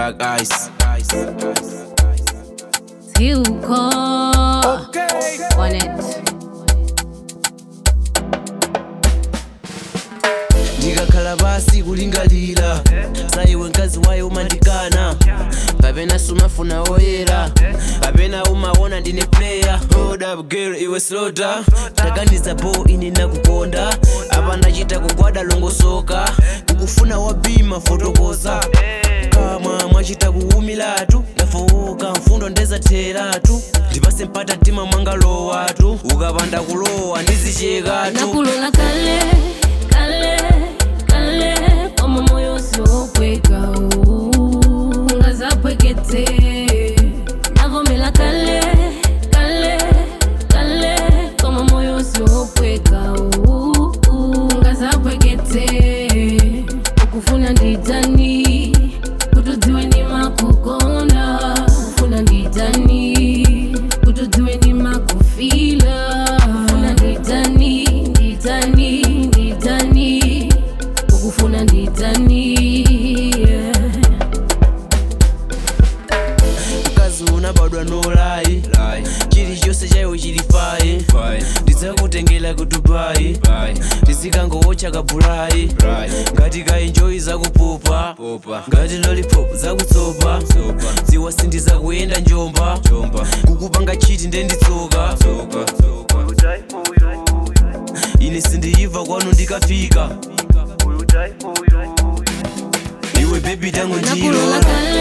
Black Ice. Siuko on it. ndikakhala pasi kulingalira saiwe mkazi waye umandikana kapena sumafuna oyera kapena umaona ndine player hold up girl iwe slota taganiza po ine nakukonda apa ndachita kugwada longosoka kukufuna wabima fotokoza kamwa mwachita kuwumilatu ndafowoka mfundo ndezatheratu ndipase mpata mtima mwangalowatu ukapanda kulowa ndizichekatu nakulola kale kale kale kama moyo usiokweka ungazapwekete navomela kale kale kale kama moyo usiokweka ungazapwekete ukufuna nditani kutudziwe ni makukonda kufuna nditani kutudziwe ni makufila kufuna nditani nditani nditani ukufuna nditani yeah. mkazi unabadwa nolayi chilichonse chaiwe chili fayi ndidzakutengera ku dubai ndizikangowocha kabulayi ngati kaenjoyi zakupupa ngati lollipop zakutsopa dziwa sindizakuyenda njomba kukupanga chiti ndenditsoka ine sindiyiva kwanu ndikafika iwe bebi tango njiro nakulola kale